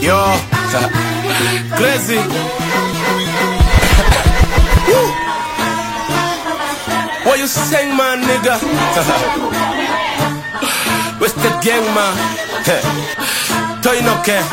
Yo, crazy. Woo. what you saying, man, nigga? What's the gang, man? Toy no care.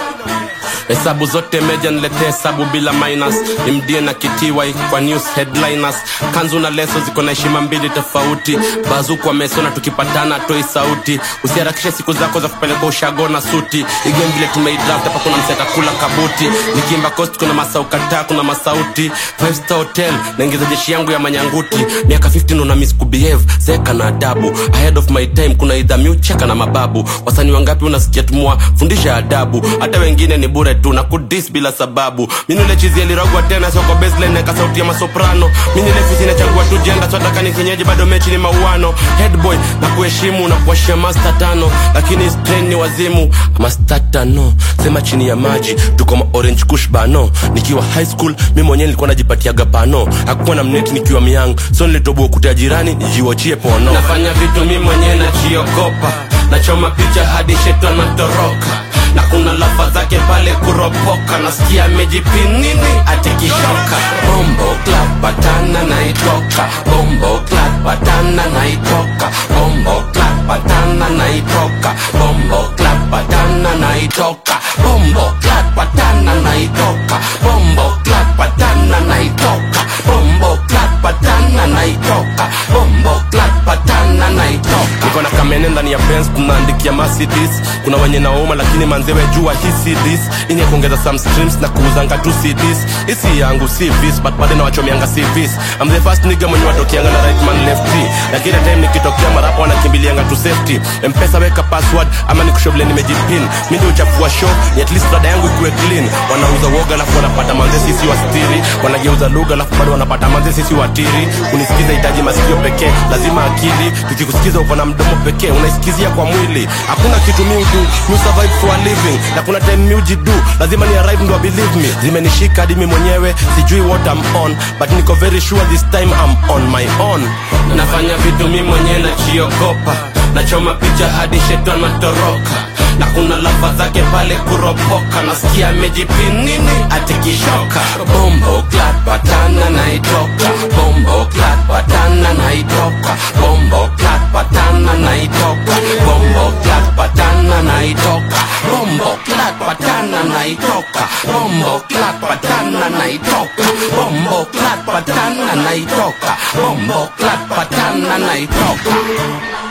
hesabu zote meja nilete hesabu bila minus imdie na kitiwai kwa news headliners kanzu na leso ziko na heshima mbili tofauti bazuku wamesona tukipatana toi sauti usiharakishe siku zako za kupeleka ushago na suti igame vile tumeidraft hapa kuna mseta kula kabuti nikimba coast kuna masaukataa kuna masauti five star hotel naingiza jeshi yangu ya manyanguti miaka 15 una miss kubehave zeka na adabu ahead of my time kuna idha miucheka na mababu wasanii wangapi unasikia tumua fundisha adabu hata wengine ni bure tu na kudis bila sababu minule chizi alirogwa tena soko baseline neka sauti ya masoprano minile fisi nachagua tu jenda swataka ni kienyeji bado mechi ni mauano headboy na kuheshimu na kuashia masta tano lakini strain ni wazimu masta tano sema chini ya maji tuko ma orange kush bano nikiwa high school mi mwenyewe nilikuwa najipatiaga pano hakukuwa na mneti nikiwa myang so nilitoboa kutea jirani nijiwachie pono nafanya vitu mi mwenyewe nachiogopa nachoma picha hadi shetani anatoroka na kuna lafa zake pale kuropoka nasikia amejipinini atikishoka bombo club batana naitoka bombo club batana naitoka bombo club batana naitoka bombo club batana naitoka bombo club batana naitoka bombo club batana naitoka bombo club batana naitoka bombo club batana naitoka niko na kamene ndani ya Benz tunaandikia Mercedes kuna wenye nauma lakini manzewe jua hii CDs ini ya kuongeza some streams na kuuzanga tu CDs isi yangu si vis but bado nawachomianga si vis I'm the first nigga mwenye watokianga na right man left na kila time nikitokea marapo wanakimbilianga tu safety mpesa weka password ama nikushovile nimejipin mi ndio uchafua show ni at least rada yangu ikuwe clean wanauza woga alafu wanapata manze sisi wastiri wanageuza lugha alafu bado wanapata manze sisi watiri kunisikiza hitaji masikio pekee lazima akili tukikusikiza uko na mdomo pekee unaisikizia kwa mwili hakuna kitu mi udu mi survive for a living na kuna time mi ujidu lazima ni arrive ndo believe me zimenishika hadi mi mwenyewe sijui what I'm on but niko very sure this time I'm on my own nafanya vitu mi mwenyewe nachiogopa nachoma picha hadi shetani anatoroka na kuna lafa zake pale kuropoka nasikia amejipinini atikishoka bombo clat patana naitoka bombo clat patana naitoka bombo clat patana naitoka bombo clat patana naitoka bombo clat patana naitoka bombo clat patana naitoka bombo clat patana naitoka bombo clat patana naitoka